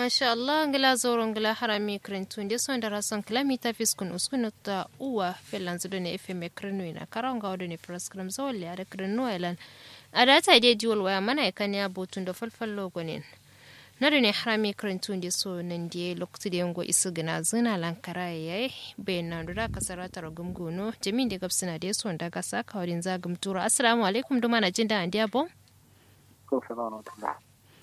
masha Allah ngila zoro ngila harami krentu ndi so ndara son kilomita fiskun uskun ta uwa felan zudo ne fm krenu ina karanga wado ne program zawali ada krenu elan ada ta ide jiwol waya mana ikani abotun da falfallo gonin nadu ne harami krentu ndi so nan die lokti de ngo isu gina zina lankara yayi bayan nan da kasara tar gumguno jamin de gabsina de so ndaga saka wadin zagum tura assalamu alaikum duma na jinda andi abo ko salamu alaikum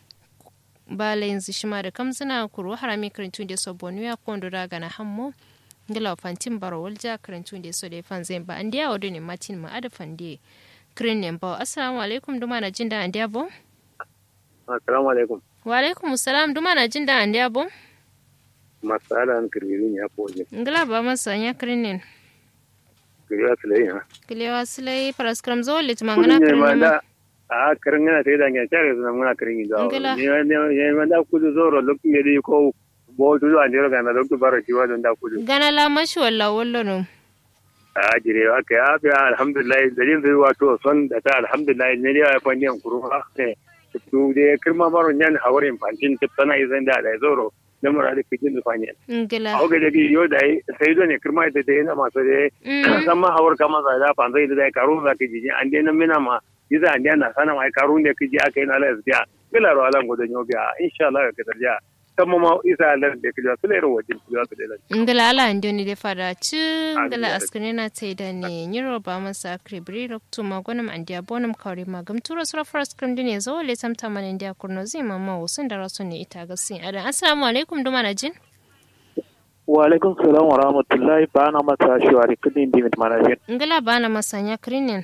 bala yanzu shima da kamzina kuro harami karantun da so bonu ya kondo daga na hammo ngila fantin baro walja karantun da so da fan zai ba andiya wado ne matin ma ada fande kirin ne ba assalamu alaikum duma na jinda andiya bo assalamu alaikum wa alaikum assalam duma na jinda andiya bo masala an kirgiri ya koje ngila ba masa nya kirin ne kirgiri sulai ha kilewa silai paraskram zo lit mangana ne kirin ma ne da a karin gana sai da ngan tare su muna karin da Ngila. ne ne ne ma da kudu zoro lokacin da dai ko bo tu an jira ga na lokacin baro shi wa don da kudu gana la mashi walla wallo no a jire aka ya fi alhamdulillah da jin zai wato son da ta alhamdulillah ne ya fa ne kuru ha ne tu de kirma baro nyan hawarin fantin tana izan da da zoro da mura da kijin da fanya ngila a ga da yo da sai do ne kirma da dai na masu da Mm. san ma hawar kama za da fanzai da dai karo za ka ji an dai nan mina ma yiza an dai na sana mai karo ne kiji aka yi na la biya bila ro alan godan yo biya insha Allah ka tarja kan ma isa Allah da kiji su lero wajin su za su da ngila ala ndoni de fada ci ngila Ngila. askane na tai da ne nyiro ba masa kribri roktu magonam andia bonam kawri magam turo sura first krim dine zo le tamta man india kurno zi mama usun da rasu ne ita ga sin adan assalamu alaikum duma na jin wa alaikum salam wa rahmatullahi ba na masa shiwari kudin dimit manajin ngila ba na masanya krinin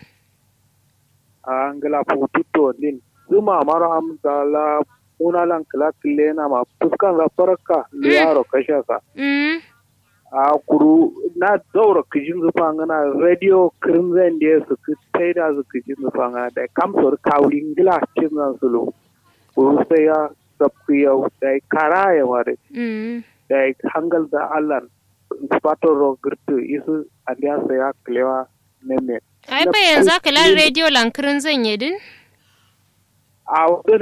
a ngala putito din zuma mara amdala unalan kala kilena ma fuskan za farka liyaro kashasa mm a kuru na daura kijin zufa ngana radio crimson da su ki taida su kijin zufa ngana da kamsor kawli ngila cin zan sulu kuru sai ya sabkiyau da kara ya ware mm da hangal da allan spato ro girtu isu andiya sai ya klewa neme ai ba yanzu ka lan radio lankirin zan yi din a wadda